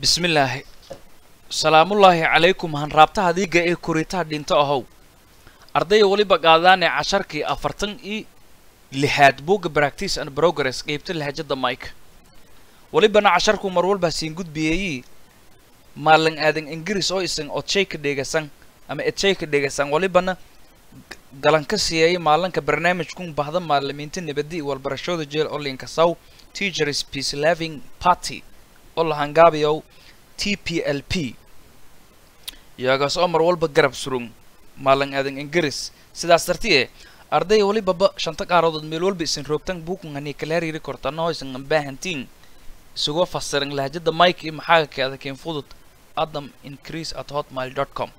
bismillaahi salaamullaahi calaykum hanraabtaha diiga ee koritaha dhinto ahow ardaya weliba qaadaane casharkii afartan iyo lixaad buugga practice and progress qeybta lahajada mike welibana casharku mar walba siin gudbiyeeyii maalin aadan ingiriis oo isan odshay ka dheegasan ama edshay ka dheegasan welibana galan ka siiyay maalinka barnaamijkun bahda maalimiinta nabadi walbarashada jeel olinka saw teachers peace loving party oo la hangaabiyow t p l p iyagaas oo mar walba garab surung maalin aadan ingiriis sidaas darti e ardaya welibaba shanta qaaroodood meel walba isan roogtan buukun hani kala hariiri kortano isan ambaahantiin isagoo fasiran lahajada mike iyo maxaaga keeda keen fudud adam increase at hotmail dot com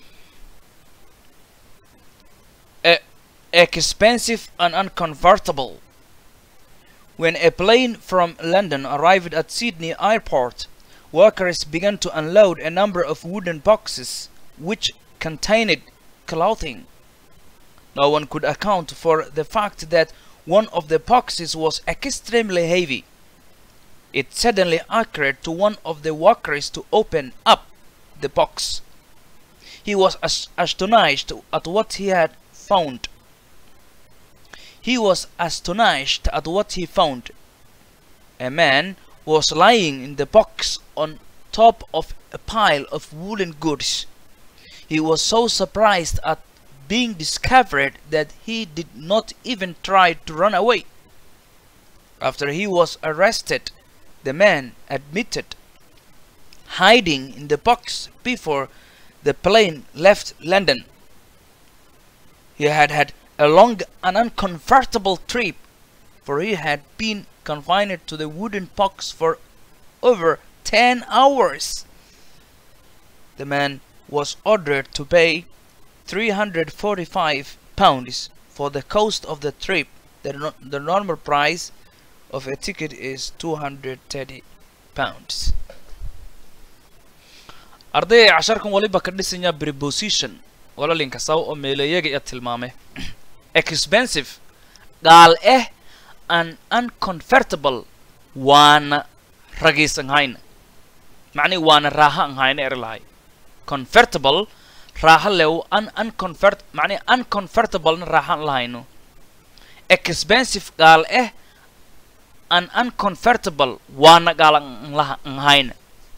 expensive and unconvertible. When a plane from London arrived at Sydney airport, workers began to unload a number of wooden boxes which contained clothing. No one could account for the fact that one of the boxes was extremely heavy. It suddenly occurred to one of the workers to open up the box. He was as- astonished at what he had found. He was astonished at what he found. A man was lying in the box on top of a pile of woolen goods. He was so surprised at being discovered that he did not even try to run away. After he was arrested, the man admitted hiding in the box before the plane left London. He had had a long and uncomfortable trip, for he had been confined to the wooden box for over 10 hours. The man was ordered to pay 345 pounds for the cost of the trip. The, no- the normal price of a ticket is 230 pounds. ardayga casharkan waliba ka dhisanya preposition walalinka saw oo meelayaga iyo tilmaame expensive gaal eh an uncomfortable waana ragiisan hayna macnihi waana raaha an hayna eri lahay comfortable raaha lew un uncomfort macnihi uncomfortablena raaha an lahayno expensive gaal eh an uncomfortable waana gaal an laha an hayna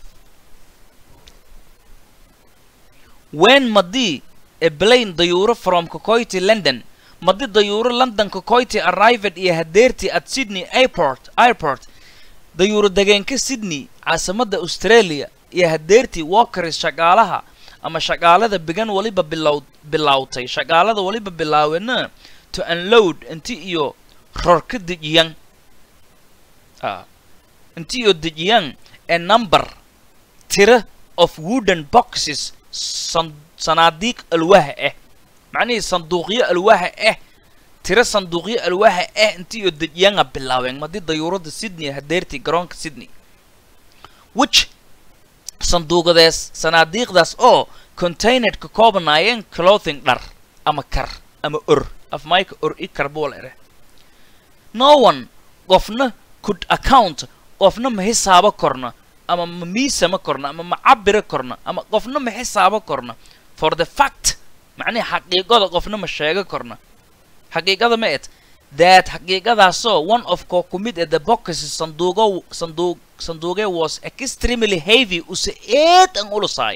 when madi a plane dayuuro from Kokoiti London madi dayuuro London Kokoiti arrived iyo hadeertii at Sydney airport airport dayuuro degeenka Sydney caasimada Australia iyo hadeertii walkers shaqaalaha ama shaqaalada bigan waliba bilow bilowtay shaqaalada waliba bilaawena to unload inti iyo rorka dejiyan ah inti iyo dejiyan a number tira of wooden boxes san- sanaadiiq alwaaha ah macnihii sanduuqyo alwaaha ah tiro sanduuqyo alwaaha ah intii oo dejiyanga bilaabeen madii dayuurada sydney hadeertii garoonka sydney which sanduuqadees sanaadiiqdaas oo contained ka koobanaayeen clothing dhar ama kar ama or af mayka or i karbool ere no one qofna could account qofna ma hisaabo korna ama ma miisama korna ama ma cabira korna ama qofna ma xisaabo korna for the fact macnihi xaqiiqada qofna ma sheego korna xaqiiqada ma et that xaqiiqadaasoo one of koo ku mid ee the boxes sanduugo sanduuq sanduuqe was extremely heavy use eed an ulusaay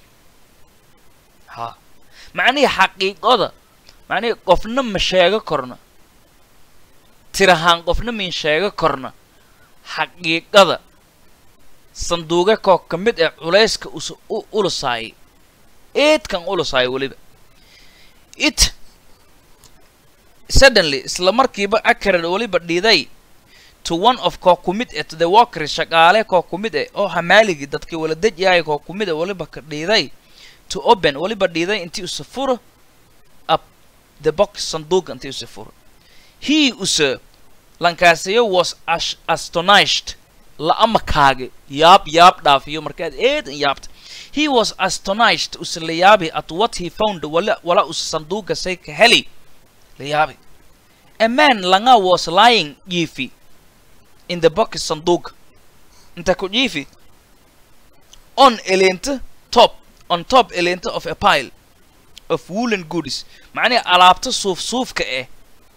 ha macnihi xaqiiqada macnihi qofna ma sheego korna tirahaan qofna min sheego korna xaqiiqada sanduuga koo ka mid ah culayska us u ulusaayay eedkan ulusaayay weliba it suddenly isla markiiba akared weliba dhiiday to one of koo ku mid ah to the workers shaqaale koo ku mid ah oo hamaaligii dadkii wala dejyahay koo ku mid ah weliba ka dhiiday to open weliba dhiiday intii usa furo up the box sanduuga intii usa furo he usa lankaasiyo was ash- astonished la amakaage yaab yaab dhaafiyo markaad eedan yaabta he was astonished use la yaabi at what he found wala wala use sanduuga say ka heli la yaabi a man langa was lying jiifi in the box sanduuga inta ku jiifi on eleenta top on top eleenta of a pile of woolen goodies macnihi alaabta suuf suufka eh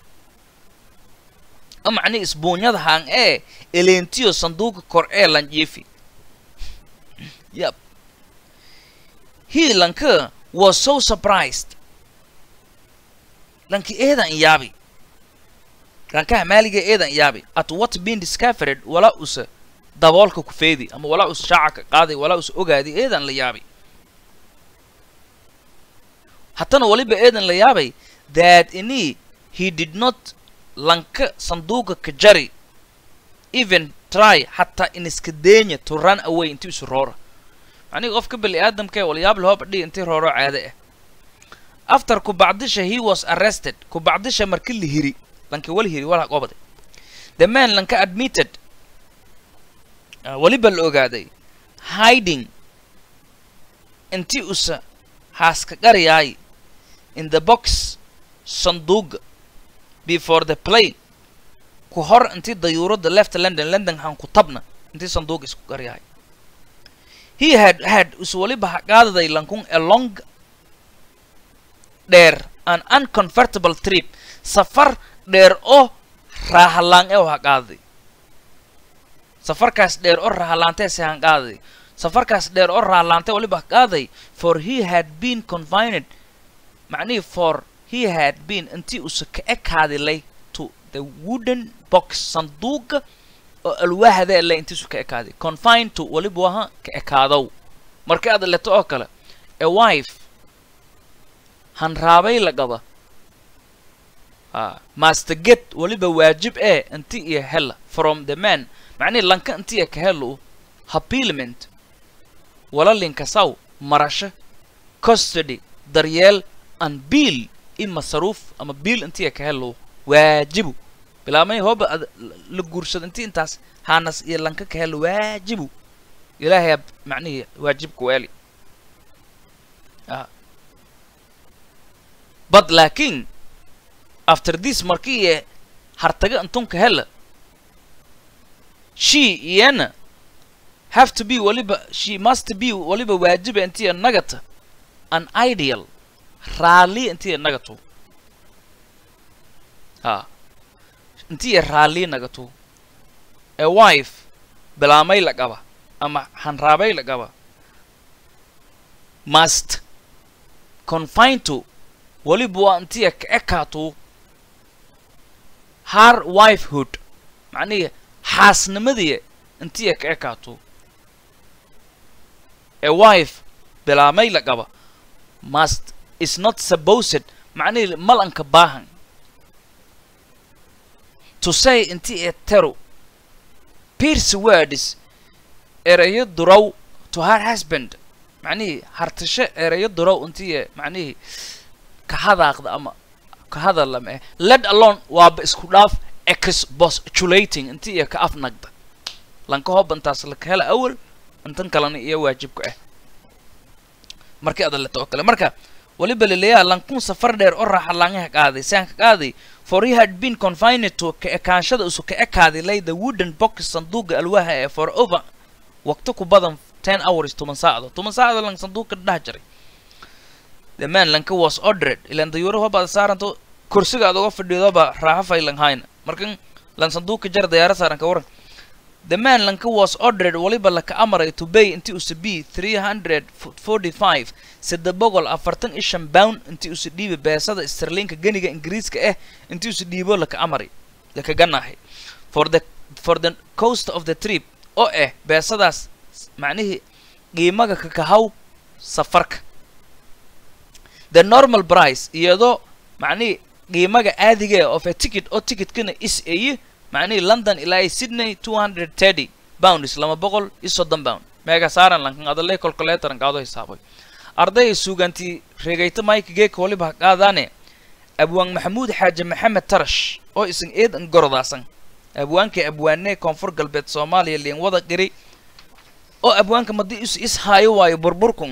o macnihi isbuunyada haan ee eleentiyo sanduuqa kor ee lanjiifi yep he lanka was so surprised lanki eedan yaabi lankaha maaliga eedan yaabi at what been discovered walaa usa daboolka ku feedi ama walaa us shaaca ka qaaday walaa us ogaadi eedan la yaabi haddana waliba eedan la yaabay that ini he did not lanka sanduuqa ka jari even try hataa in iska deenya to run away intii isu roora macnihi qofka bani aadamka ee walyaab lahooba dhig intii rooro caade ah after kubacdisha he was arrested kubacdisha marki la hiri lanka wala hiri wala qobade the man lanka admitted uh, waliba la ogaaday hiding intii usa haaska qariyaay in the box sanduuga before the plane ku hor intii dayuuradda left london london han ku tabna intii sanduuga isku qariyaay he had had is waliba haqaadaday lankun a long dheer an uncomfortable trip safar dheer oo raahalaan ee haqaadaday safarkaas dheer oo raahalaantee se hanqaadaday safarkaas dheer oo raahalaantee waliba haqaaday for he had been confined macnihii for he had been intii usa ka ekaadilay to the wooden box sanduuqa oo alwaahadee le intiisu ka ekaaday confined to waliba waha ka ekaadow marka aad leto oo kale a wife hanraabay la qaba master get waliba waajib ee inti iyo hela from the man macnihi lanka intiya ka helo happilment walalinkasaw marasho custody daryeel an biil in masaruuf ama biil intiya ka helo waajibu bilaamay hooba ad la guursado inti intaas haanas iyo lanka ka helo waajibu ilaahay macnihii waajibka weeli but laakiin after this markii ee hartaga intunka hela she iyana have to be waliba she must be waliba waajiba intiya nagata an ideal raalli intiya nagato ha intiya raalli nagato a wife bilaamay la qaba ama hanraabay la qaba must confine to waliba waa intiya ka ekaato har wifehood macnihi xaasnimadii intiya ka ekaato a wife bilaamay la qaba must is not supposed macnihi malanka baahan to say inti ee tero pierce words erayo durow to her husband macnihii hartasho erayo durow intii ee macnihii ka hadaaqda ama ka hadallama eh let alone waaba isku dhaaf expostulating intii iyo ka afnagda lanka hoobantaas laka hela awal intan kalena iyo waajibka ah markii ada leto oo kale marka waliba laleeyaha lankun safar dheer oo raaxa laangaha qaaday saan ka qaaday for he had been confined to ka ekaanshada isu ka ekaaday lay the wooden box sanduuqa alwaha ee for over waqti ku badan ten hours toban saacdo toban saacdo lang sanduuqa dhaha jiray the man lanka was ordered ilan dayuuro hobaad saaranto kursiga aad uga fadhiidoba raaxa faylan hayna markan lan sanduuqa jar dayaara saaran ka waran the man lanka was ordered waliba laka amaray to bay intii usa b three hundred forty five saddex boqol afartan iyo shan pound intii usa dhiiba beesada sterlinka ganiga ingiriiska ah intii usa dhiibo laka amaray laka ganahay for the for the coast of the trip oo ah beesadaas macnihii qiimaga kakahaw safarka the normal price iyadoo macnihii qiimaga caadiga of a ticket oo ticketkana is ayi macnihii london ilaa iyo sydney two hundred thirty pounds lama boqol iyo soddon pound meega saaran lankan adalay calculatoran qaado hisaabay arday suugantii reegayta mike geeka waliba qaadaane abwaan maxamuud xaaje maxamed tarash oo isan eedan gorodaasan abwaanka abwaanee koonfur galbeed soomaaliya liin wada qiri oo abwaanka madii is is haayo waayo burburkun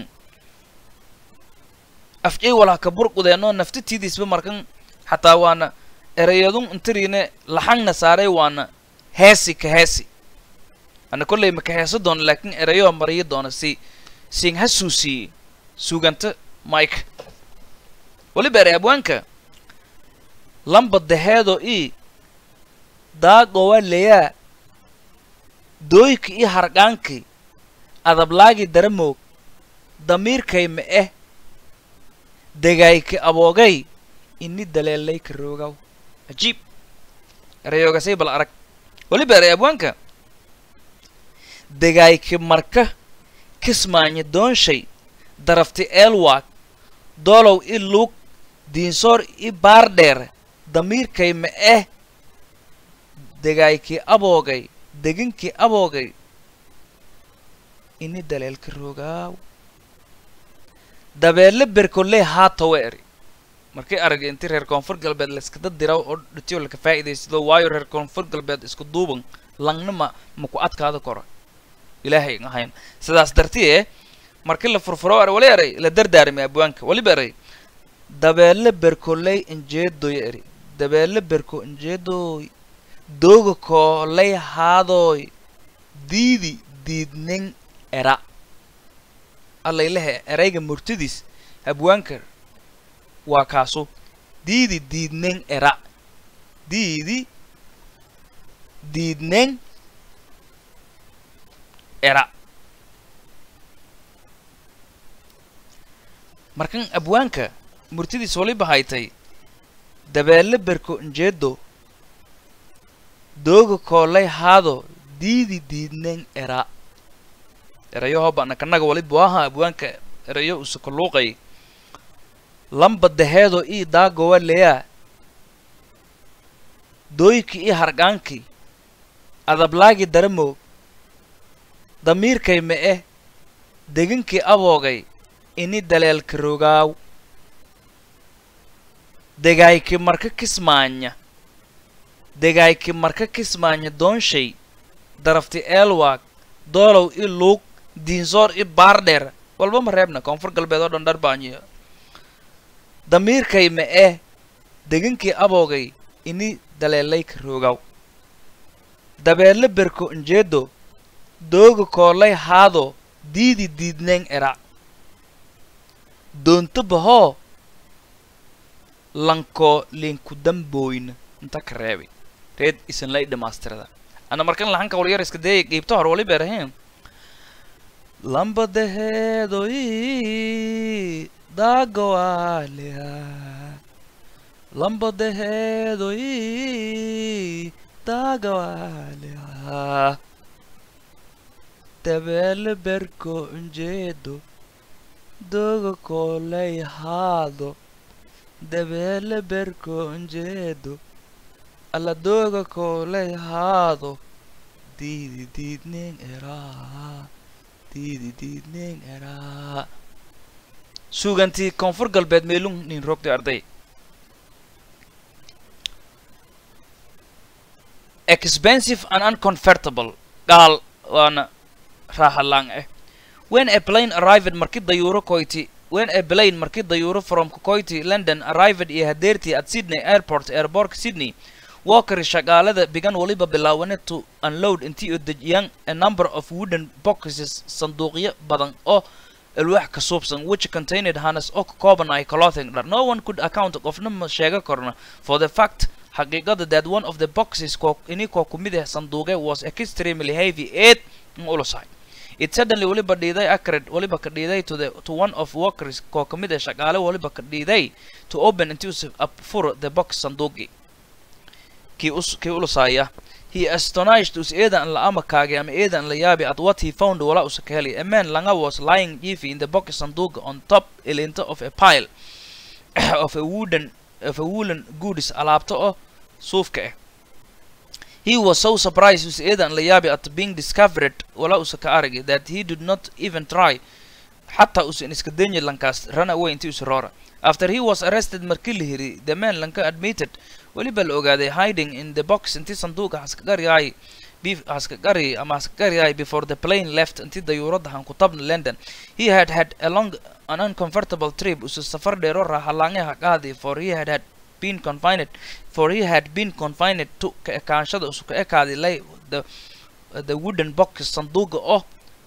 afjay walaa ka burqudeenoo naftitiidiisba markan xataa waana ereyadun intiriine laxangna saaray waana heesi ka heesi ana kolley ma ka heeso doona laakiin ereyo mariyo doona si sing hasuusiyey suganta mike weliba ere abwaanka lamba daheedo i daagowa leyaa dooyka i harqaankii adablaagi daramoog damiirkay ma eh degayka aboogay ini daleelay ka roogaw cajiib erayoogasay bal arag weliba eray abwaanka degayka marka kismaanya doonshay darafti eelwaag doolow i luug diinsoor i baardheer damiirkay ma eh degaykii aboogay deginkii aboogay ini daleelka roogaaw dabeelle berkolley haatawa eri markii aragay intii reer koonfur galbeed layskada diraw oo dhitiyo laka faa'iidaysado waayo reer koonfur galbeed isku duuban langna ma ma ku adkaada koro ilaahay ahayn sidaas dartiye markii la furfuro er wali eray la dardaarmay abwaanka waliba eray dabeelle berkolley injeedoy eri dabeelle berko injeedoy dooga koolay haadooy diidi diidning era allaylehe erayga murtidiis abwaanka waa kaasu diidi diidning era diidi diidning era markan abwaanka murtidiis waliba haytay dabeelle berko injeedo dooga koolay haado diidi diidning era erayo hoobana kanaga waliba waaha abwaanka erayo usakaluuqay lamba daheedo ii daagowa leyaa dooyki ii harqaankii adablaagi daramoog damiirkay ma eh deginkii aboogay ini daleelka rogaaw degayki marka kismaanya degayki marka kismaanya doonshay darafti eelwaag doolow i luug diinsoor i baardheer walba ma reebna koonfur galbeed oo dhan dharbaanyo damiirkay ma eh deginkii aboogay ini daleelayka roogaw dabeelle berko injeedo dooga koolay haado diidi diidneeng era doonto bahoo lankoo linku dambooyna inta ka reebay reed isan lay dhamaastirada ana markan lahanka walyar iska dayay qiibta hor wali beerahayn lambadeheedoy daagawaalea lambadeheedoy daagawaalea dabeele berko injeedo doga koolay haado dabeele berko injeedo alla doga koolay haado diidi diidneen eraa diidi diidneen eraa suugantii koonfur galbeed meelung nin rogtay arday expensive and unconvertible gaal waana raahalaan ah when a plane arrived markii dayuuro koyti when a plane markii dayuuro from koyti london arrived iyo hadeertii at sydney airport airportka sydney walker shaqaalada bigan waliba bilaawane to unload intii oo dejiyaan a number of wooden boxes sanduuqyo badan oo alwaax ka suubsan which contained harness oo ka kooban ay clothing dhar no one could account qofna ma sheega korna for the fact xaqiiqada that one of the boxes koo ini koo ku mid ah sanduuqe was extremely heavy eed in ulusahay it suddenly waliba dhiiday acred waliba ka dhiiday to the to one of workers koo ka mid ah shaqaale waliba ka dhiiday to open intii us up furo the box sanduuqi kii us kii ulusaya he astonished us eedan la amakaagay ama eedan la yaabi at what he found wala usa ka helay a man langa was lying jiffy in the box sanduuqa on top ilinta of a pile of a wooden of a woolen goods alaabta oo suufka ah he was so surprised us eedan la yaabi at being discovered wala usa ka aragay that he did not even try xataa usan iska danyi lankaas run away intii usa roora after he was arrested markii la hiri the man lanka admitted weliba la ogaaday hiding in the box intii sanduuqa haskagaryay haskagary ama haskagaryay before the plane left intii dayuuradda han ku tabna london he had had a long an uncomfortable trip usa safar dheero raaxalaangaha qaadi for he had had been confined for he had been confined to ka ekaanshada usu ka ekaaday lay the the wooden box sanduuqa oo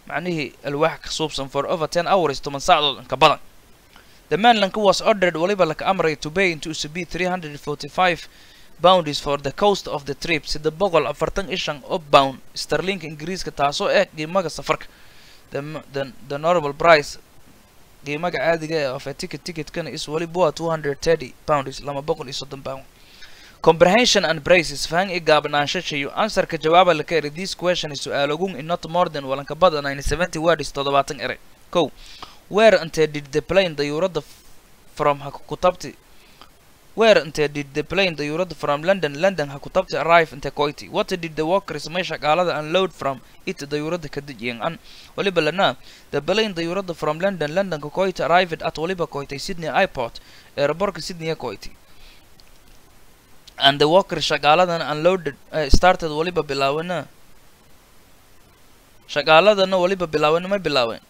macnihii alwaax ka suubsan for over ten hours toban saacadood inka badan the man lanka was ordered waliba laka amray to pay into usb three hundred forty five boundaries for the coast of the trip sida boqol afartan ishan oo bound sterlinka ingiriiska taasoo eh qiimaga safarka the, m- the, the normal price qiimaga caadiga ee of a ticket ticketkana is waliba waa two hundred thirty pounds lama boqol iyo soddon pound comprehension and braces fahang i gaabnaanshachayo answerka jawaaba laka eri this question is su-aalogun in not more than walanka badan nine seventy words toddobaatan ere kow where intee did the plane dayuuradda f- from ha ku tabti where intee did the plane dayuuradda from london london ha ku tabti arrive inte koiti what did the workers meesha gaalada unload from it dayuuradda ka dejiyen an waliba lana the plane dayuuradda from london london ka koiti arrived at waliba koitay sydney airport aerobortka sydney koiti and the worker shaqaaladan unloaded uh, started waliba bilaawena shaqaaladana waliba bilaawena ma bilaaween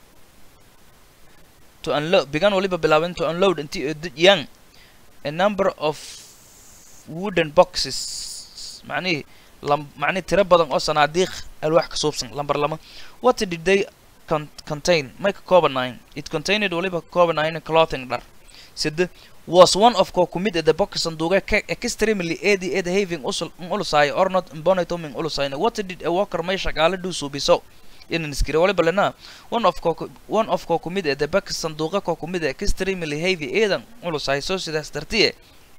to unload began waliba bilaaween to unload intii ay dejiyaan a number of wooden boxes macnihii lam macnihi tiro badan oo sanaadiiq alwaax ka suubsan lambar lama what did they con contain may ka koobanayn it contained waliba ka koobanayn clothing dhar sida was one of ko kumid the box sanduuqa ka extremely edi ed having usul ulusay or not bonito min ulusayna what did a worker may shaqaale do subiso inan iskira waliba lana one of ko one of ko kumid the box sanduuqa ko kumid extremely heavy edan ulusay so sidaas dartiye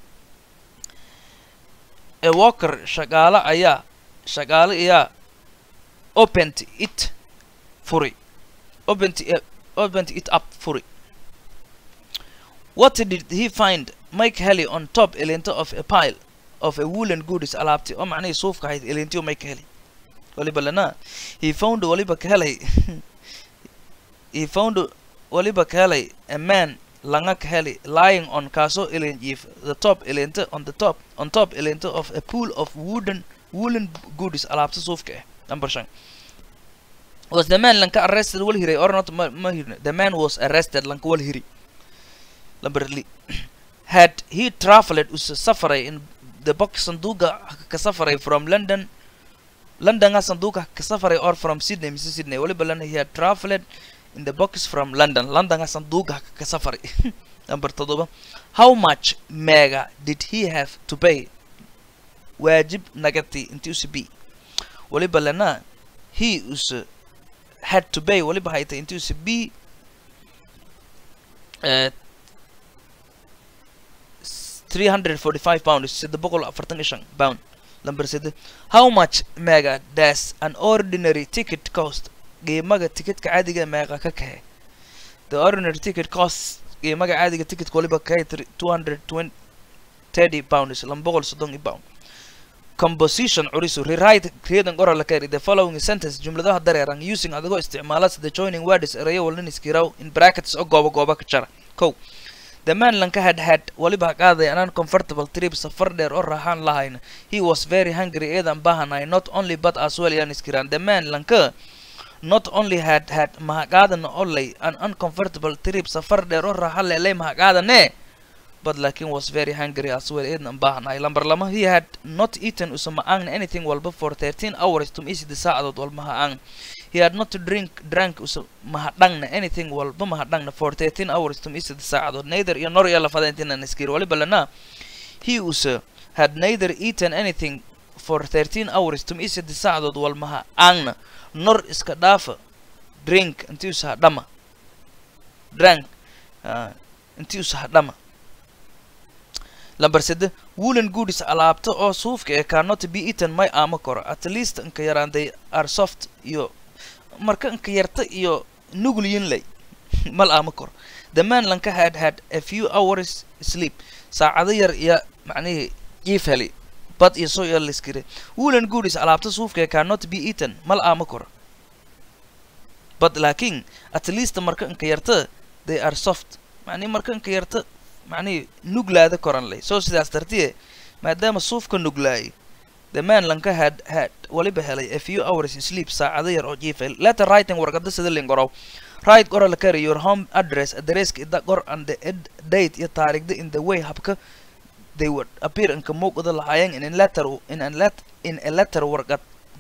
a worker shaqaale ayaa shaqaale ayaa opened it furi opened it, opened it up furi What did he find Mike Helly on top elinta of a pile of a woolen goods alaabti oo macnihii suufka ahayd elintiyo Mike Helly waliba lana he found waliba ka helay he found waliba ka helay a man langa ka helay lying on kaasoo elin jiif the top elinta on the top on top elinta of a pool of wooden woolen goods alaabta suufka ah number shan was the man lanka arrested wal hiray or not ma, ma hirne the man was arrested lanka wal hiri Lamberley had he traveled us safaray in the box sanduuqa ka safaray from London London nga sanduuqa ka safaray or from Sydney Mrs Sydney waliba lana he had traveled in the box from London London nga sanduuqa ka safaray number todoba how much mega did he have to pay waajib nagati inti usi b waliba lana he us had to pay waliba hayta inti usi b uh, 345 pounds sida boqol afartan iyo shan pound number sida how much mega does an ordinary ticket cost qiimaga ticketka caadiga meeqa ka kahe the ordinary ticket cost qiimaga caadiga ticketka waliba kahe 230 pounds lama boqol soddon iyo pound composition curisu rewrite creating oral carry the following sentence jumladaha dareeran using adigoo isticmaala sida joining words erayo walnin iskiraw in brackets oo gooba gooba ka jara kow the man lanka had had waliba qaaday an uncomfortable trip safar dheer oo raaxaan lahayn he was very hungry eedan baahanay not only but as well yan iskiraan the man lanka not only had had mahaqaadan only an uncomfortable trip safar dheer oo raaxa leelay mahaqaadane but laakin was very hungry as well eedan baahanay lambar lama he had not eaten usama aan anything walba for 13 hours tum isida saacadood walmaha aan he had not drink drank usa mahadhangna anything walba mahadhangna for 13 hours tum isida saacadood neither iyo nor iyo lafada intinan iskir waliba lana he usa had neither eaten anything for 13 hours tum isida saacadood walmaha aangna nor iska dhaafa drink intii usa hadhama drank uh, intii usa hadhama lambar sede woolen goodies alaabta oo suufka ee cannot be eaten may aama koro at least inka yaraan they are soft iyo marka inka yarta iyo nugulyin lay mal aama koro the man lanka had had a few hours sleep saacado yar iyo macnihii jiif heli bad iyo soo yar liskire woolen goodies alaabta suufka ee cannot be eaten mal aama koro but laakiin at least marka inka yarta they are soft macnihi marka inka yarta macnihii nuglaada koran leh soo sidaas dartiye maadaama suufka nuglaayay the man lanka had had waliba helay a few hours sleep saacado yar oo jiifay letter writing warqada sida lingorow write qora la kari your home address adresska ida qor and the ed- date iyo taarikhda in the way habka they would appear inka muuqda lahaayeen in a letter in a let in a letter warqad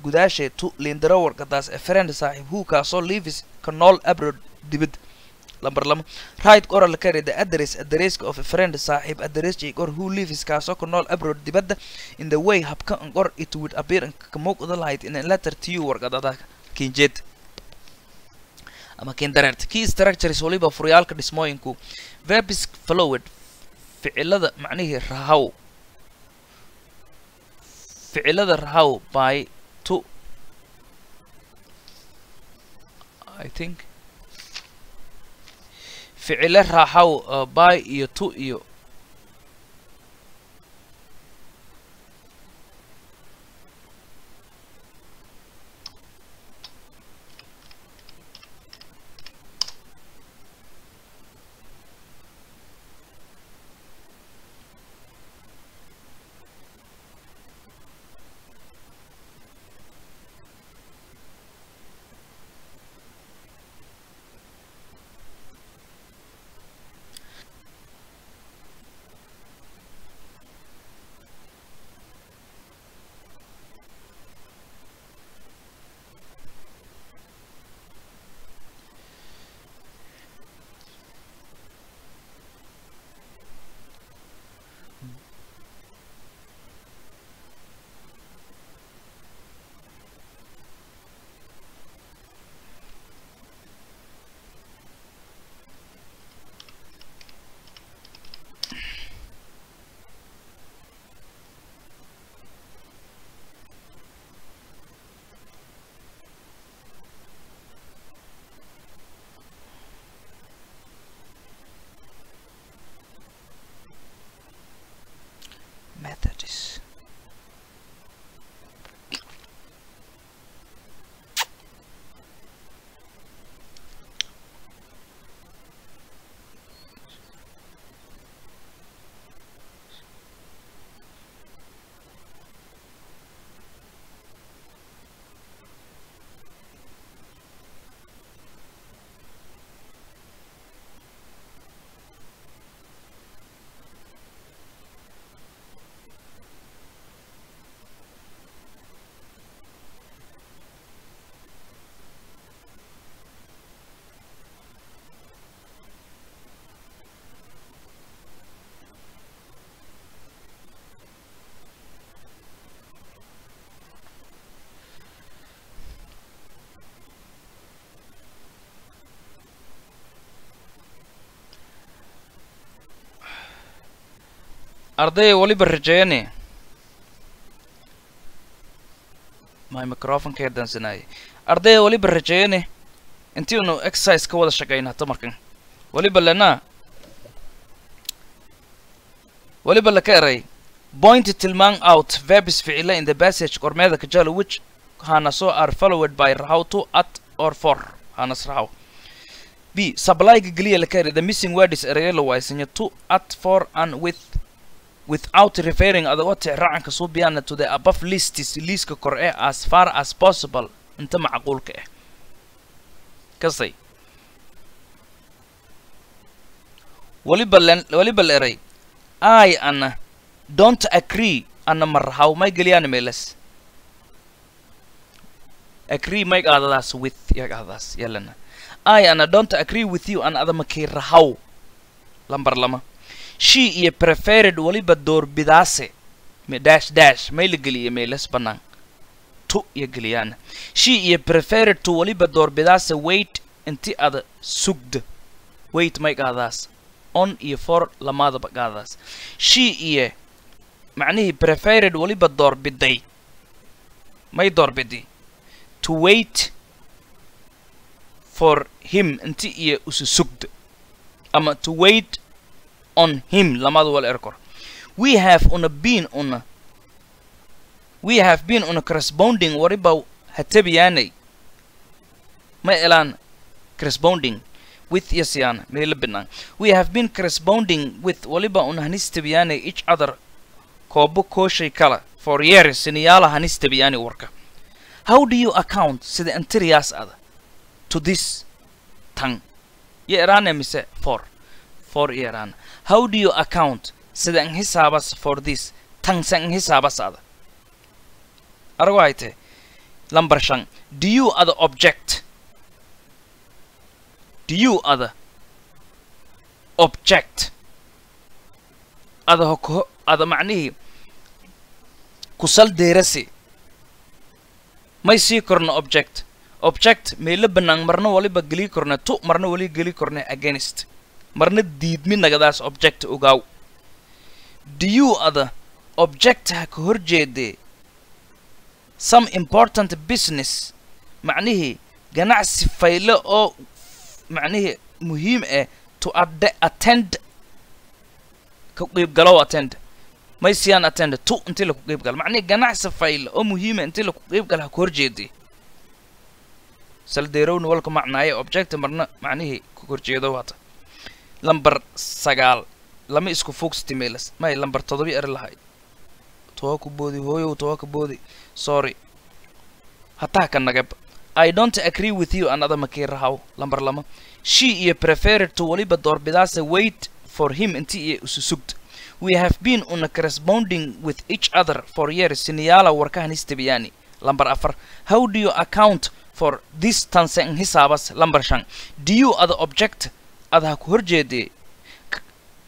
gudaashe to lindaro warqadaas a friend saaxiib who kaasoo lives ka nool abroad dibad lambar lama right oral carry the address addresska of a friend saaxiib address jay or who lives kaasoo ka nool abroad dibadda in the way habka an or it would appear an ka muuqda lahayd in a letter to you warqadada kinjeed ama kindareert key structures waliba furyaalka dhismooyinku verbis followed ficilada macnihii rahaw ficilada rahaw by to i think ficile raaxaw uh, by iyo to iyo methods ardaya waliba rajeeyane my microfonka dansanaaye ardaya waliba rajeeyane intiinu exercise ka wada shaqayna tamarkan waliba lena waliba laka eray point tilmaan out verbs ficila in the passage kormeeda kajalo which hana so are followed by rahaw to at or for hanas rahaw b supplyga geliya laka eray the missing word is erayo la waysanya to at for and with without referring adagoo tixraacanka suubiyaana to the above lists liiska kor ee as far as possible inta macquulka ah kasay waliba len waliba la eray i ana don't agree ana marhaw may geliyaan meelas agree may qaadadaas with ya qaadadaas yalana i ana don't agree with you ana adama kii rahaw lambar lama she iyo preferred waliba doorbidaase me dash dash may la geliya meelas bannaan tu iyo geliyaana she iyo preferred to waliba doorbidaase wait inti ada sugda wait may qaadaas on iyo for lamaadaba qaadaas she iyo macnihii preferred waliba doorbiday may doorbidi to wait for him inti iyo usu sugda ama to wait on him lamada wal erkor we have una been una we have been una corresponding wariba hatabiyaanay ma elaan corresponding with yasiana meela binaan we have been corresponding with waliba una hanistabiyaanay each other koobo kooshay kala for years siniyaala hanistabiyaani warka how do you account sida antiriyaas ada to this tan yo eraane mise for for iyo eraana how do you account sida an hisaabas for this tan sa an hisaabas ada arago hayte lambar shan do you other object do you other object ada hoko ada macnihii kusal deerasi may sii korno object object meelo bannaan marna waliba geli korne tu marna wali geli korne against marna diidmi nagadaas object ogaaw do you other object ha ka horjeedee some important business macnihii ganacsi fayle oo macnihii muhiim ah to ad- attend ka qiibgalow attend may siyaan attend tu intii laku qiibgalo macnihii ganacsi fayle oo muhiima intii laku qiibgalo ha ka horjeedee saldeerowna walka macnaaye object marna macnihii ka horjeedo waata lambar sagaal lama isku fogstimelas may lambar todobi eri lahay towa ku boodi hooyow towa ka boodi sorry hataa ka nagab i don't agree with you another makii rahaw lambar lama she iyo preferred to waliba doorbidaasa wait for him inti iyo isu sugd we have been una corresponding with each other for years siniyaala warkahan istabiyani lambar afar how do you account for this tansen hisaabas lambar shan do you other object ada ha ku horjeedee K-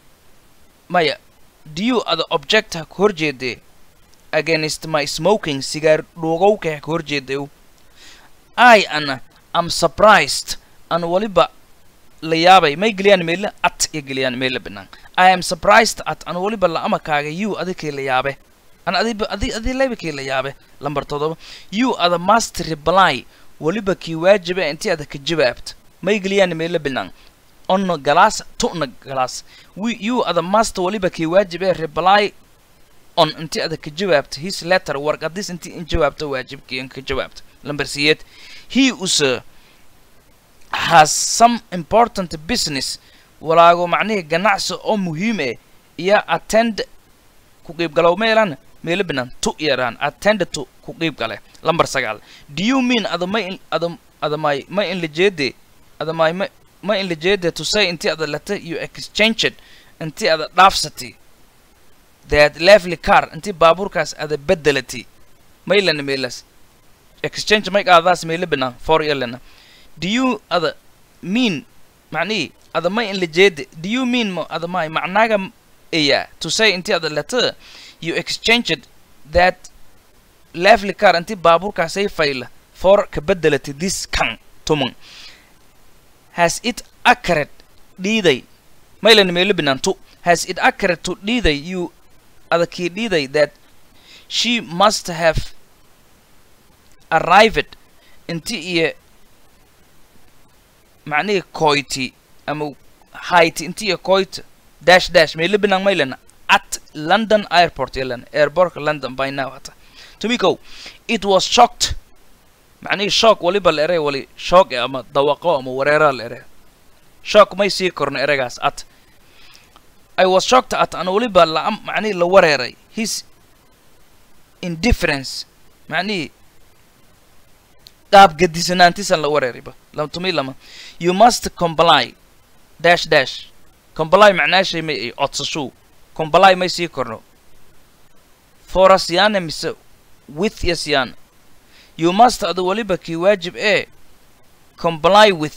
maya do you other object ha ku horjeedee against my smoking sigaar dhuugowka ha ku horjeedew i ana am surprised an waliba la yaabay may geliyaan meele at iyo geliyaan meele banaan i am surprised at an waliba la amakaaga you adikay la yaabe an adiba adi adi laybakii la yaabe lambar todoba you ada must reply waliba kii waajiba intii ada ka jawaabta may geliyaan meele banaan ono galaas tu'na galaas we you ada must waliba kii waajibe reply on intii ada ka jawaabta his letter warqadis intii in jawaabta waajibkii in ka jawaabta lambar siyeed he usa has some important business walaago macnihii ganacsi oo muhiim eh iyo attend ku qiibgalow meelan meelo banaan tu yaraan attend to ku qiibgale lambar sagaal do you mean ada may in ada ada may may in lajeede ada may may may in lajeede to say intii ada leta you exchanged intii ada dhaafsatay that lovely car intii baabuurkaas ada bedelatay maylana meelas exchange may qaadaas meelo banaan for yalana do you ada mean macnihi ada may in lajeede do you mean ma ada may macnaaga eya to say intii ada leta you exchanged that lovely car intii baabuurkaasay fayla for ka bedelatay this kan tuman has it accurate dhiiday maylan meelo banaan tu has it accurate to dhiiday you ada kii dhiiday that she must have arrived inti iyo macnihii koyti ama hayti inti iyo koyta dash dash meelo banaan maylana at london airport yalan airportka london by now hata tumiko it was shocked macnihii shock waliba la ere wali shock eh ama dawaqo ama wareera la ere shock may sii korno eragaas at i was shocked at an waliba la macnihii la wareeray his indifference macnihii qaab gadisanaantisan la wareeriba lam tumi lama you must comply dash dash comply macnaashay may ay codsashuu comply may sii korno foras yaana mise with yes yaana you must ada waliba kii waajib ee comply with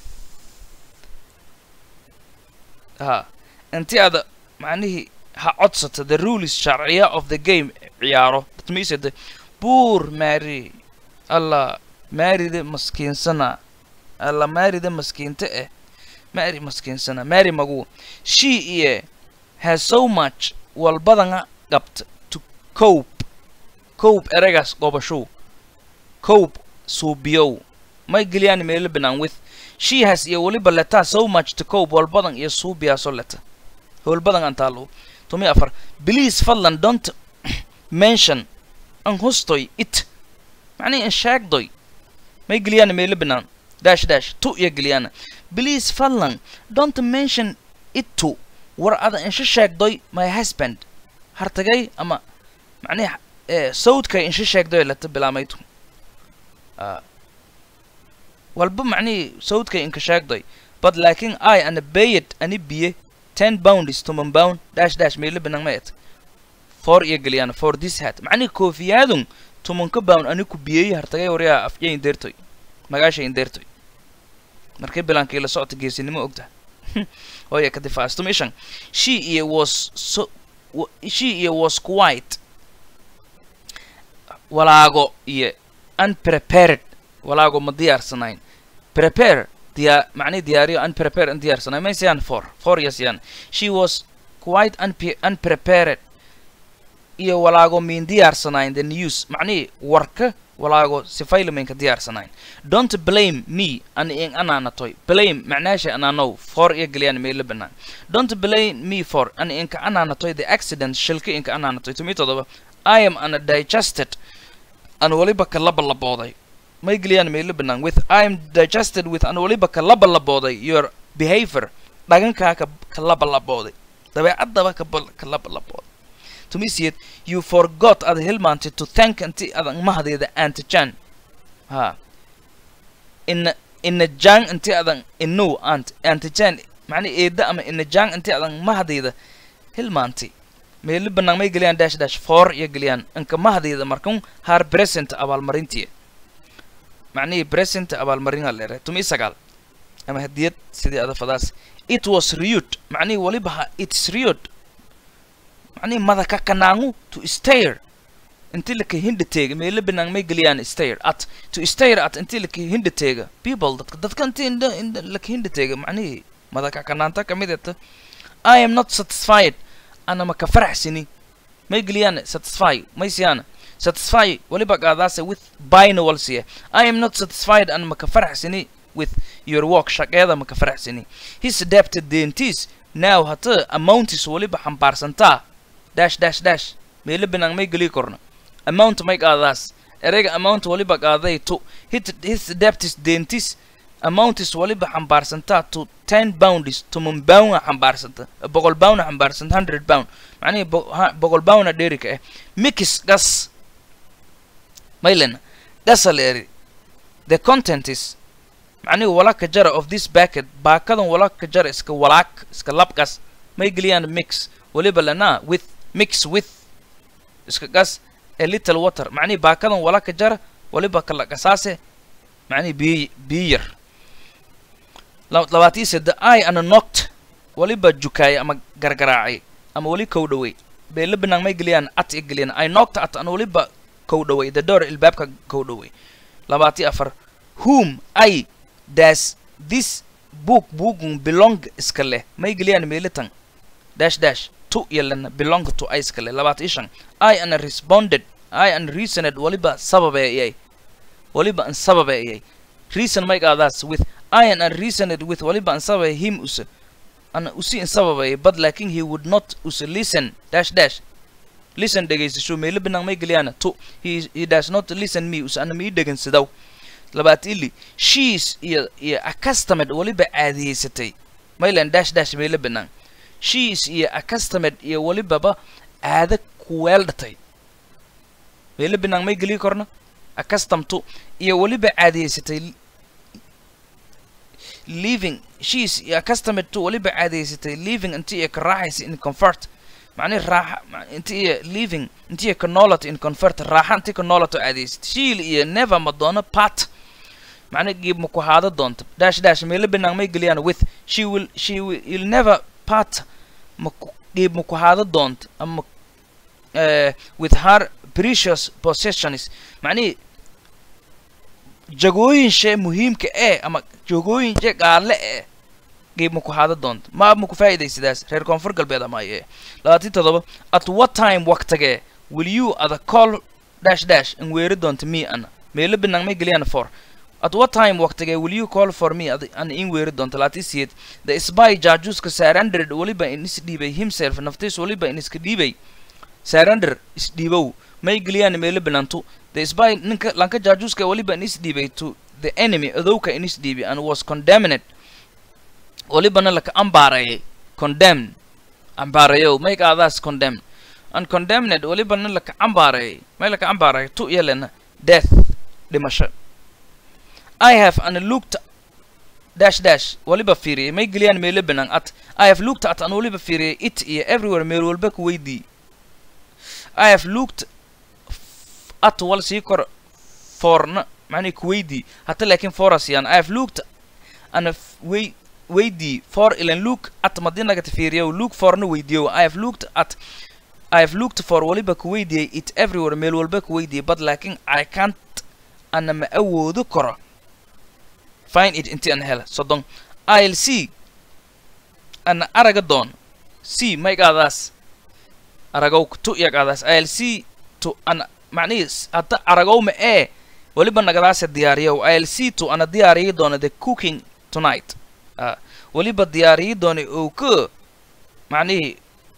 ha inti ada macnihii ha codsata the rules sharciya of the game ciyaaro that means the poor mary allah maarida maskiinsana alla maarida maskiinta eh maari maskiinsana maari magu she iyo has so much walbadanga qabta to cope cope eragaas gobashow cope suubiyow may geliyaan meelo banaan with she has iyo weliba letaa so much to cope walbadan iyo suubiyaaso leta howlbadan aan taalo tumi afar please fadlan don't mention an hustoy it macnihi in sheegdoy may geliyaan meelo banaan dash dash tu iyo geliyaan please fadlan don't mention it to war ada insha sheegdoy my husband hartagay ama macnihi eh, sawdkay insha sheegdoy leta bilaamaytu Ah. walba macnihii sawdkay inka sheegday but laakiin i ana bayed ani biye ten pounds toman pound dash dash meelo banaan ma et for iyo geliyaan for this hat macnihi koofiyaadun tumanka bawn ani ku biyey hartagay waryaa afya indeertoy magaasha indeertoy markay bilaankii la socota geesinimo ogta hooya ka difaas tumishan she iyo was so wa- she iyo was quite walaago iyo unprepared walaago ma diyaarsanayn prepare diyaa macnihi diyaariyo unprepare in diyaarsanayn maysayaan for for yasayaan she was quite unpe- unprepared iyo walaago miin diyaarsanayn the news macnihi warka walaago sifayliminka diyaarsanayn don't blame me an in anaanatoy blame macnaasha anaanow for iyo geliyaan meelo banaan don't blame me for an inka anaanatoy the accident shilka inka anaanatoy tumi todoba i am undigested an waliba ka labalabooday may geliyaan meelo banaan with i am digested with an waliba ka labalabooday your behavior dhagankaa ka ka labalabooday dabeecaddaba ka bal- ka labalabooday tumisiyeed you forgot ad hilmaantay to thank inti adan mahdeeda antijan ha ina ina jang inti adan inu ant antijan macni eeda ama ina jang inti adan mahdeeda hilmaantay meelo banaan may geliyaan dash dash for iyo geliyaan inka mahdeeda markan har present abaalmarintiya macnihii present abaalmarinaa leere tumi sagaal ama hadiyad sidii adafadaas it was rude macnihii waliba ha it's rude macnihii madaka kanaangu to stare inti laka hindateega meelo banaan may geliyaan stare at to stare at inti laka hindateega people dadka dadka inti inda inda laka hindateega macnihii madaka kanaanta kamid eta i am not satisfied ana maka faraxsini may geliyaan satisfy may siyaan satisfy waliba qaadaase with bina walsiye i am not satisfied an maka faraxsini with your work shaqeeda maka faraxsini his adapted dentis now hata amountis waliba xambaarsantaa dash dash dash meelo banaan may geli korna amount may qaadaas ereyga amount waliba qaaday to hit his adaptis dentis amountis waliba xambaarsantaa to ten pounds toman pound xambaarsanta boqol pound xambaarsanta hundred pound macnihi bo- ha- boqol pounda dheerika ah mix gas maylen gasaleeri the content is macnihi walaka jara of this bucket baakadan walaka jara iska walaak iska labkas may geliyaan mix waliba lana with mix with iska gas a little water macnihi baakadan walaka jara waliba kala gasaase macnihi biyo biyo yar La- labaatii sede i ana knocked waliba jukaay ama gargaraacay ama wali kow dhawey beela banaan may geliyaan at i geliyaan i knocked at ana waliba kow dhawey the door ilbaabka kow dhawey labaatii afar whom i does this book bugun belong iska leh may geliyaan meelitan dash dash to yalana belong to i iska leh labaatii shan i ana responded i an reasoned waliba sababeeyay waliba an sababeeyay reason may qaadaas with I an reasoned with waliba an sababay him use ana usi in sababay but laakin he would not use listen dash dash listen dhegaysasho meelo banaan may geliyaan to he, he does not listen me use ana mii dhegensadaw labaat ili she's iyo iyo accustomed waliba caadiyeysatay maylan dash dash meelo banaan she's iyo accustomed iyo walibaba caada kuweeldhatay meelo banaan may geliyi korna accustom to iyo waliba caadiyeysatay living she's iyo accustomed to waliba caadaysatay living inti iyo ka raaxaysa in comfort macnihi raaxa ma- inti iyo living inti iyo ka noolato in comfort raaxa inti ka noolato caadaysatay shiil iyo never ma doono part macnihi giib ma ku haado doonto dash dash meelo banaan may geliyaan with she will she will you'll never part ma ku giib ma ku haado doonto ama uh, with her precious possessions macnihi jagooyin shee muhiimka ee ama jagooyin shee qaale ee qiib ma ku haada doonto ma ma ku faa'iidaysadaas reer koonfur galbeed ama aye labaatan todoba at what time waqtigee will you ada call dash dash in weeri doonto me ana meelo banaan may geliyaan for at what time waqtigee will you call for me ad ana in weeri doonto labaatan siyeed the spy jaajuuska surrendered waliba in is dhiibay himself naftiis waliba in iska dhiibay surrender isdhiibow may geliyaan meelo banaanto the spy ninka lanka jaajuuska waliba in isdhiibay to the enemy adowka in isdhiibay and was condemned walibana laka ambaareeyay condemned ambaareeyow may qaadaas condemned and condemned walibana laka ambaareeyay may laka ambaareeyay tu yelena death dhimasho i have an looked dash dash waliba fiiriyay may geliyaan meelo banaan at i have looked at an waliba fiiriyay it iyo everywhere meel walba ku weydii I have looked f- at wal sii kor forna macnihi kuweydii hata laakiin forasyan i have looked ana wey weydii for ilan look at madi nagata fiiriyow look forna weydiyow i have looked at i have looked for waliba kuweydiyay it everywhere meel walba kuweydiyay but laakiin i can't ana ma awoodo karo find it inti an hela soddon i'll see ana araga doon see maygaadaas aragow tu yagaadaas i'll see to ana macnihiis hadda aragow ma ee waliba nagadaase diyaariyow i'll see to ana diyaariyi doona the cooking tonight uh, waliba diyaariyi doona oo ka macnihii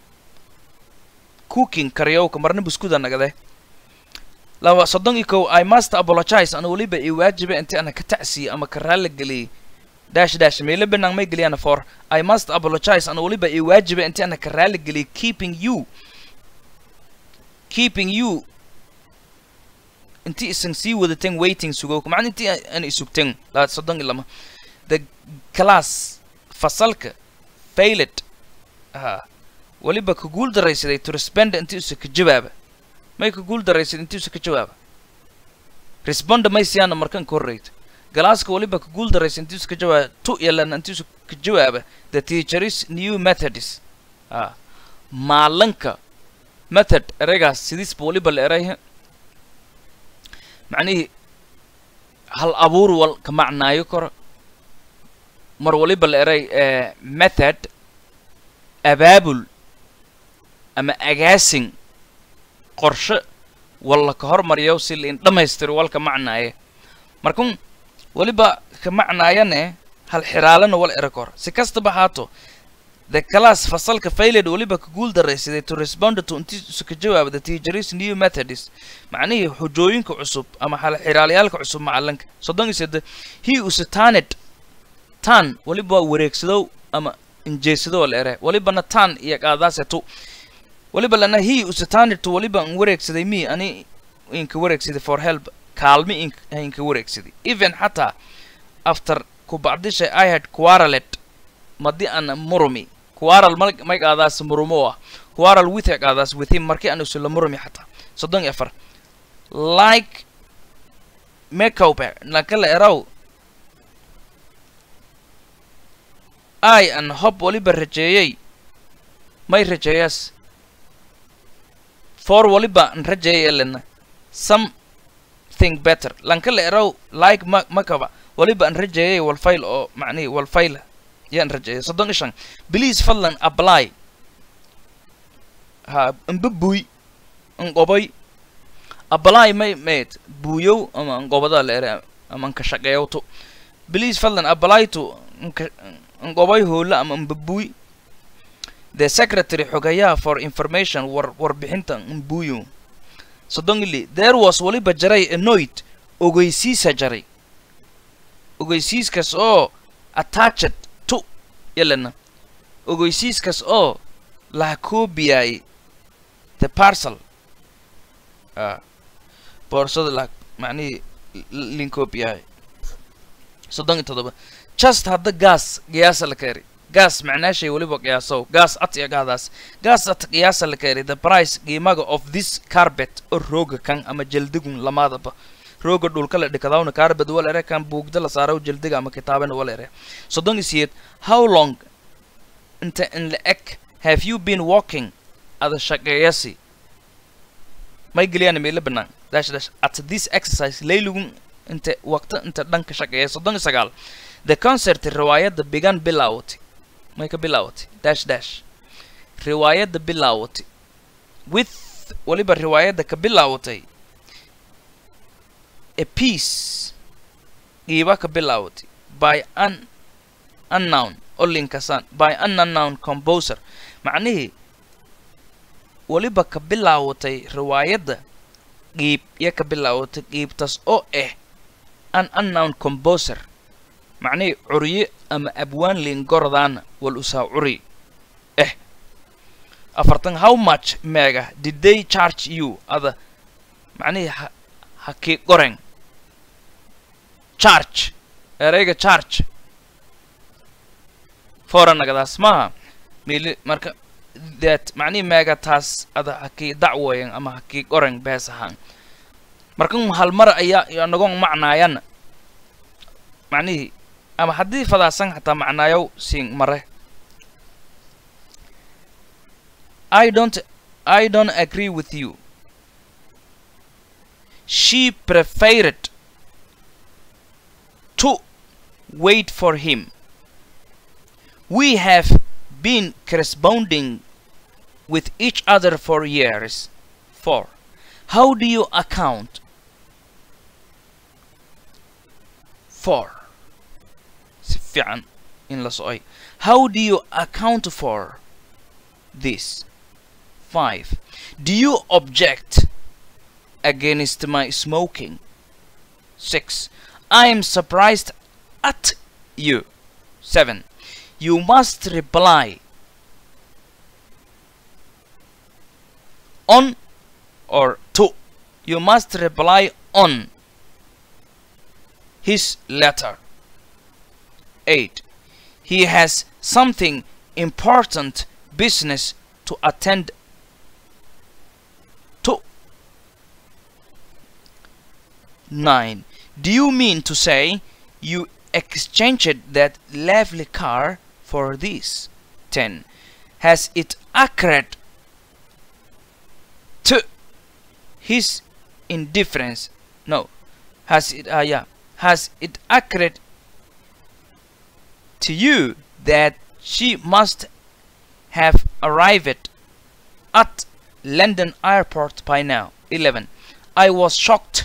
cooking karyowka marna buskuda nagade laba soddon iyo kow i must apologize ana waliba i waajiba inti ana ka tacsiye ama ka raalla geliyey dash dash meelo banaan may geliyana for i must apologize ana waliba i waajiba inti ana ka raalla geliyey keeping you keeping you inti isan sii wadaten waiting sugowka macna inti aan isugten la soddon iyo lama the class fasalka failed ha waliba ka guul daraysaday to respond inti usa ka jawaaba may ka guul daraysaday inti usa ka jawaaba responda may siyaana markan ka horreyta galaaska waliba ka guul daraysa inti usa ka jawaaba tu yalana inti usa ka jawaaba the teacher's new methods ha maalanka method ereygaas sidiisba waliba la erayha macnihii hal abuur wal ka macnaayo karo mar waliba la eray method abaabul ama agaasin qorshe walla ka hormariyo si lain dhammaystiro walka macnaaye markun waliba ka macnaayane hal xiraalana wal era kor si kastaba haato the class fasalka failed waliba ka guul daraysaday to respond to inti isu ka jawaaba the teacher's new methods macnihii xujooyinka cusub ama hal xiraalayaalka cusub macalinka soddon iyo sedde he usatanet tan waliba waa wareegsadow ama injeesadow la ere walibana tan iyo qaadaasetu waliba lana he usatanet waliba an wareegsaday me ani inka wareegsaday for help kaalmi in inka wareegsaday even xataa after ku bacdishay i had quarrelet madi ana murumi quarrel mal may qaadaas murumo ah quarrel with ay qaadaas with him markii aan isla murumi xataa soddon iyo afar like makeup nakala eraw i an hob waliba rajeeyey may rajeeyas for waliba an rajeeyay elena something better lankala eraw like ma makaba waliba an rajeeyay walfayl oo macnihi walfayla yaan rajeeyay soddon iyo shan please fadlan apply ha amba buuy anqoboy apply may mayd buuyow ama anqobada la ere ama anka shaqeeyowto please fadlan apply to anka anqoboy hoola ama amba buuy the secretary xogayaha for information war warbixinta mbuuyo soddon ili there was waliba jaray anoid ogeysiisa jaray ogeysiiskaas oo attached to yalana ogeysiiskaas oo laha koobiyay the parcel ah boorsada la macnihii linkoobiyahay soddon iyo toddoba just hadda gaas qiyaasa la keeri gaas macnaashay weliba qiyaasow gaas at iyo gaadaas gaas at qiyaasa la keeri the price qiimaga of this carpet oo rooga kan ama jeldigun lamaadaba rooga dhulka la dhikadawna carpet wal ere kan buugda la saaraw jeldiga ama kitaabana wal ere soddon iyo siyeed how long inta in la eg have you been walking ada shaqeeyasi may geliyaan meela banaan dash dash at this exercise laylugun inta waqti inta dhanka shaqeeya soddon iyo sagaal the concert riwaayadda began bilaawatay may ka bilaawatay dash dash riwaayadda bilaawatay with waliba riwaayadda ka bilaawatay a piece qiiba ka bilaawatay by an unknown olinkasan by an unknown composer macnihii waliba ka bilaawatay riwaayadda qiib iyo ka bilaawatay qiibtaas oo ah an unknown composer macnihii curye ama abwaan lingordaana wal usaa curi eh afartan how much meega did they charge you ada macnihii ha ha kii qoren charge ereyga charge foranagadaas maaha mili marka that macnihii meega taas ada ha kii dacwoyen ama ha kii qoren bees ahaan markan halmar ayaa nagon macnaayana macnihii ama haddii fadaasan xataa macnaayow siin mare i don't i don't agree with you she preferred to wait for him we have been corresponding with each other for years four how do you account for si fiican in la socay how do you account for this five do you object against my smoking six i am surprised at you seven you must reply on or to you must reply on his letter 8 he has something important business to attend to 9 do you mean to say you exchanged that lovely car for this 10 has it occurred to his indifference no has it uh, yeah has it occurred to you that she must have arrived at London airport by now 11 I was shocked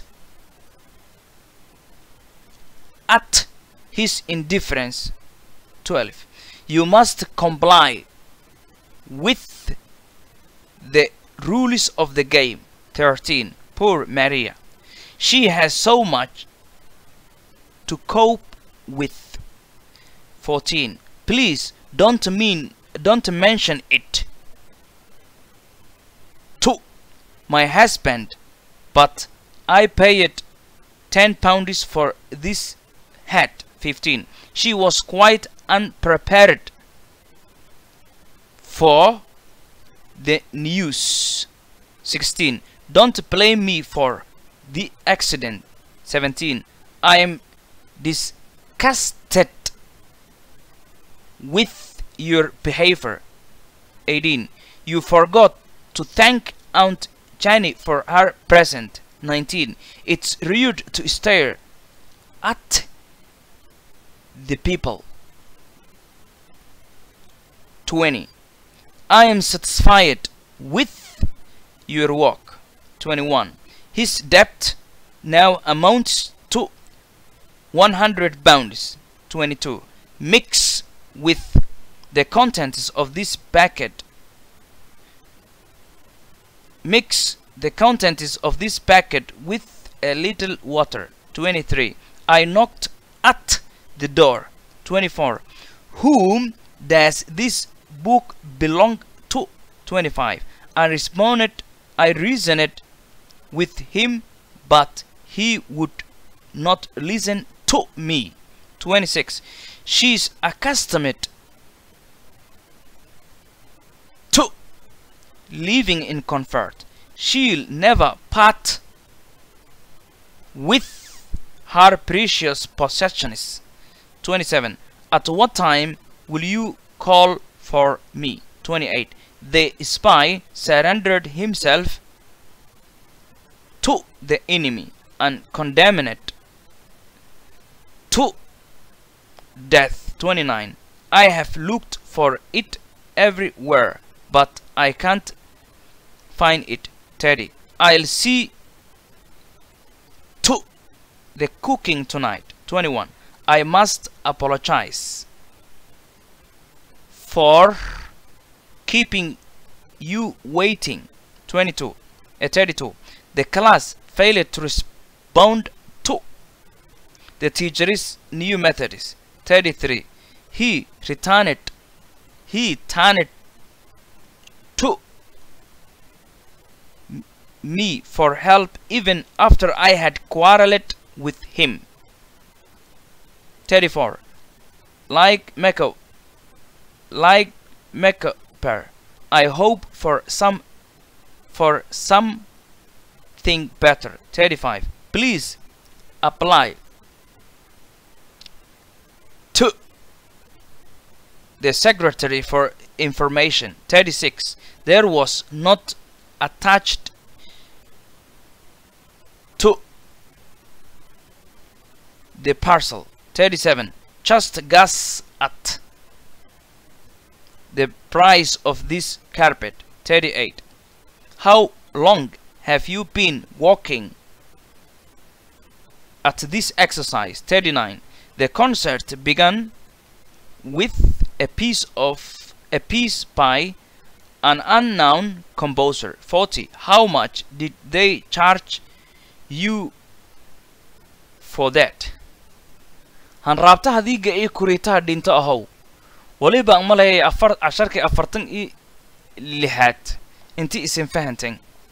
at his indifference 12 you must comply with the rules of the game 13 poor Maria she has so much to cope with 14 please don't mean don't mention it to my husband but I paid 10 pounds for this hat 15 she was quite unprepared for the news 16 don't blame me for the accident 17 I am disgusted with your behavior 18 you forgot to thank Aunt Jenny for her present 19 it's rude to stare at the people 20 I am satisfied with your work 21 his debt now amounts to 100 pounds 22 mix with the contents of this packet mix the contents of this packet with a little water 23 I knocked at the door 24 whom does this book belong to 25 I responded I reasoned with him but he would not listen to me 26 she is accustomed to living in comfort she'll never part with her precious possessions 27 at what time will you call for me 28 the spy surrendered himself to the enemy and condemned to death 29 I have looked for it everywhere but I can't find it Teddy I'll see to the cooking tonight 21 I must apologize for keeping you waiting 22 uh, 32 the class failed to respond to the teacher's new methods 33 he returned he turned to me for help even after I had quarreled with him 34 like Mecca like Mecca I hope for some for some anything better. 35. Please apply to the Secretary for Information. 36. There was not attached to the parcel. 37. Just guess at the price of this carpet. 38. How long have you been walking at this exercise? 39. The concert began with a piece of a piece by an unknown composer. 40. How much did they charge you for that? hanraabtaha diiga iyo kuriitaha dhinto ahow weliba ang malayay afar casharkii afartan iyo lixaad intii isin fahanteen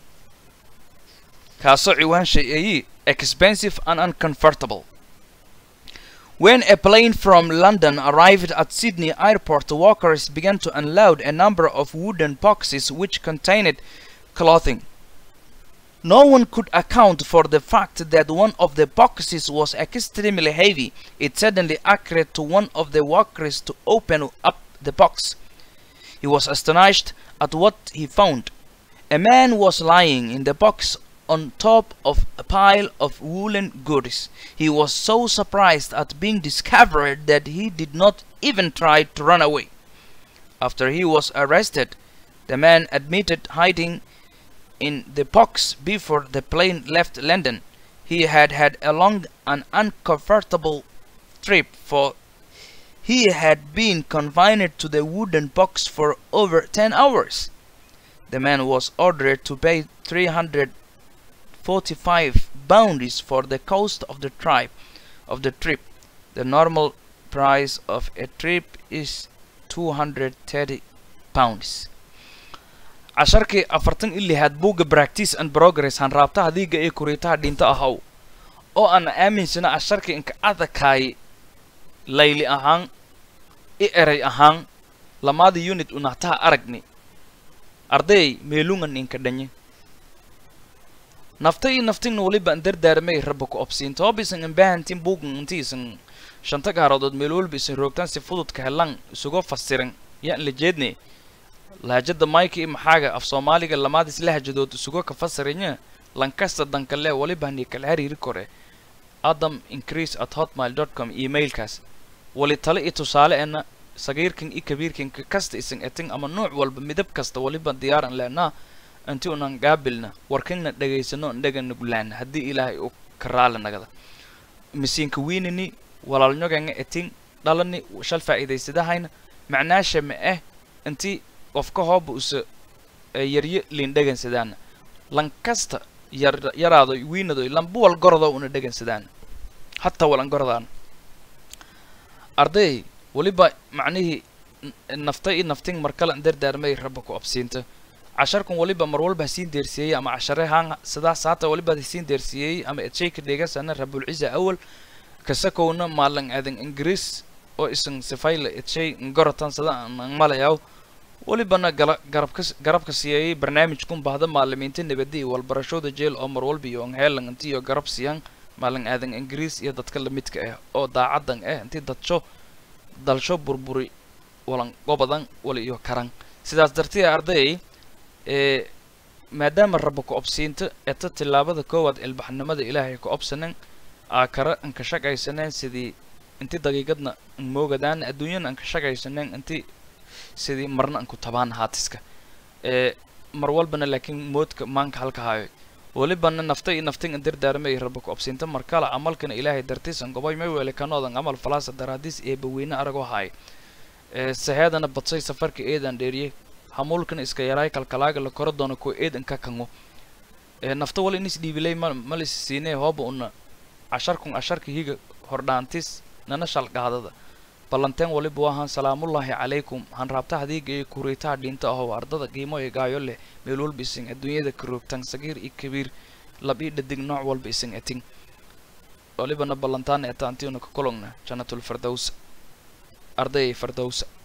kaasoo ciwaan shay-eeyi expensive and uncomfortable When a plane from London arrived at Sydney airport, the workers began to unload a number of wooden boxes which contained clothing. No one could account for the fact that one of the boxes was extremely heavy. It suddenly occurred to one of the workers to open up the box. He was astonished at what he found. A man was lying in the box on top of a pile of woolen goods. He was so surprised at being discovered that he did not even try to run away. After he was arrested, the man admitted hiding in the box before the plane left London. He had had a long and uncomfortable trip for he had been confined to the wooden box for over 10 hours. The man was ordered to pay 345 bounties for the cost of the trip of the trip. The normal price of a trip is 230 pounds. casharkii afartan i lixaad buugga practice and progress hanraabtaha diiga ee kuriitaha dhinto ahaw oo aan aaminsana casharkii inka adakaay layli ahaan i eray ahaan lamaada unit unahtaha aragni arday meelungan inka dhanye nafta iyo naftingna weliba an dardaarmay raba ku obsiinta hoob isan imbahantin buugan inti isan shanta gaarodood meel walba isan roogtaan si fududka helan isuga fasiran yaan la jeedne lahajada mayka iyo maxaaga af soomaaliga lamaadis lahajadood isuga ka fasiranya lankasta dankale waliba hani kala xiriiri kore adam increase at hotmail dot com emailkaas wali tale iyo tusaale ena sagiirkan iyo kabiirkan ka kasta isan etin ama nooc walba midab kasta waliba diyaaran leenaa inti unan gaabilna warkana dhegaysano indhaga nuglaan haddii ilaahay uu ka raali nagada misiinka wiinini walaalnyoganga etin dhalani shal faa'iidaysadahayna macnaasha ma eh inti qofka hooba usa yaryo liin dhegansadaana lankasta yar yaraado wiinado lanba wal gorodo una dhegansadaana hataa walan gorodaan arday weliba macnihii nafta iyo naftin markale dardaarmay raba ku absiinta casharkan waliba mar walba hasiin deersiiyey ama cashare haan sidaas haata waliba hasiin deersiiyey ama edshayka dhegasana rabulciza awal kasakowna maalan aadan ingiriis oo isan sifayla edshay ngorotan sida aan malayaw walibana gala garabka garabka siiyay barnaamijkun bahda maalimiinta nabadi iyo walbarashooda jeel oo mar walba iyo onheelan inti iyo garab siiyaan maalin aadan ingiriis iyo dadka lamidka ah oo daacadan ah intii dadsho dalsho burburi walan gobadan wali iyo karan sidaas dartee arday ee maadaama raba ku obsiinta eta tillaabada koowaad ilbaxnimada ilaahay ku obsanan aa kara anka shaqaysaneen sidii inti daqiiqadna an moogadaan adduunyana anka shaqaysaneen inti sidii marna anku tabaan haatiska ee mar walbana laakiin moodka maanka halka hayo welibana nafta iyo naftin an dardaarmay raba ku obsiinta markala camalkana ilaahay dartiisan gobay may weele kanoodan camal falaasa daraadiis ee baweyne aragoo haay ee saheedana badsay safarka eedan dheeriyey hamuulkan iska yaraay kalkalaaga la koro doono ko eedan ka kango ee nafta wala inis dhiibilay ma malis siinee hooba una casharkun casharka higa hordhaantis nana shalqaadada ballanteen waliba waahan salaamullaahi calaykum han raabta hadiiga iyo kuriitaha dhinta ahow ardada qiimo iyo gaayo leh meel walba isin adduunyada karoogtan sagiir iyo kabiir lab ii dhadig nooc walba isin etin walibana ballantaana etaantiuna ka kulogna jannatul fardows arday fardowsa